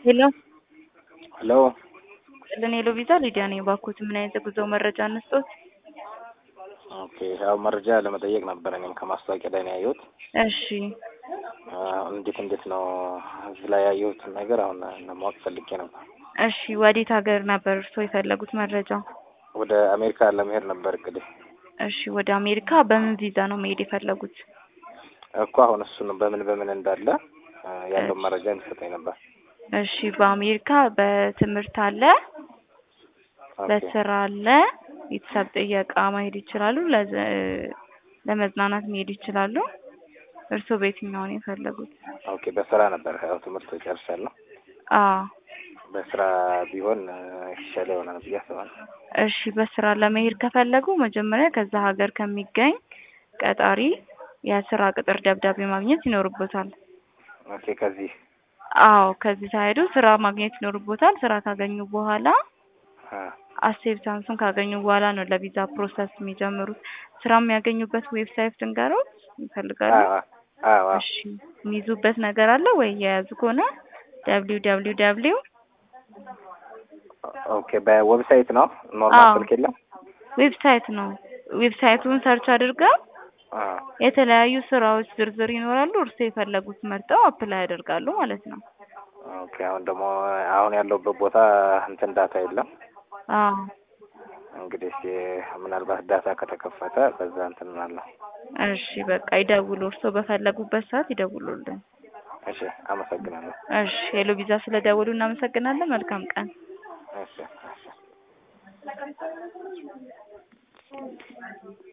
ሄሎ ሄሎ ጥልን ሄሎ ቪዛ ሊዲያ ነኝ። ባኮት ምን አይነት የጉዞ መረጃ እንስጦት? ኦኬ ያው መረጃ ለመጠየቅ ነበር። እኔም ከማስታወቂያ ላይ ነው ያየሁት። እሺ እንዴት እንዴት ነው እዚህ ላይ ያየሁትን ነገር አሁን ለማወቅ ፈልጌ ነበር። እሺ ወዴት ሀገር ነበር እርስዎ የፈለጉት መረጃ? ወደ አሜሪካ ለመሄድ ነበር እቅዴ። እሺ ወደ አሜሪካ በምን ቪዛ ነው መሄድ የፈለጉት? እኮ አሁን እሱን በምን በምን እንዳለ ያለው መረጃ እንዲሰጠኝ ነበር። እሺ በአሜሪካ በትምህርት አለ፣ በስራ አለ፣ ቤተሰብ ጥየቃ መሄድ ይችላሉ፣ ለዘ- ለመዝናናት መሄድ ይችላሉ። እርስዎ በየትኛው ነው የፈለጉት? ኦኬ በስራ ነበር ያው ትምህርት ጨርሻለሁ። አዎ በስራ ቢሆን የተሻለ ይሆናል ብዬ አስባለሁ። እሺ በስራ ለመሄድ ከፈለጉ መጀመሪያ ከዛ ሀገር ከሚገኝ ቀጣሪ የስራ ቅጥር ደብዳቤ ማግኘት ይኖርቦታል። ኦኬ ከዚህ አዎ ከዚህ ሳይሄዱ ስራ ማግኘት ይኖርቦታል። ስራ ካገኙ በኋላ አ፣ አክሴፕታንሱን ካገኙ በኋላ ነው ለቪዛ ፕሮሰስ የሚጀምሩት። ስራ የሚያገኙበት ዌብሳይት ልንገሮት ይፈልጋሉ? አዎ አዎ አዎ። እሺ የሚይዙበት ነገር አለ ወይ? የያዙ ከሆነ ደብሊው ደብሊው ደብሊው ኦኬ በዌብሳይት ነው ኖርማል አዎ። ስልክ የለም? ዌብሳይት ነው። ዌብሳይቱን ሰርች አድርገው አ፣ የተለያዩ ስራዎች ዝርዝር ይኖራሉ። እርስዎ የፈለጉት መርጠው አፕላይ ያደርጋሉ ማለት ነው። ኦኬ አሁን ደግሞ አሁን ያለሁበት ቦታ እንትን ዳታ የለም። አዎ እንግዲህ እስኪ ምናልባት ዳታ ከተከፈተ በዛ እንትን እላለሁ። እሺ በቃ ይደውሉ። እርስዎ በፈለጉበት ሰዓት ይደውሉልን። እሺ አመሰግናለሁ። እሺ ሄሎ ቪዛ ስለደውሉ እናመሰግናለን። መልካም ቀን። እሺ እሺ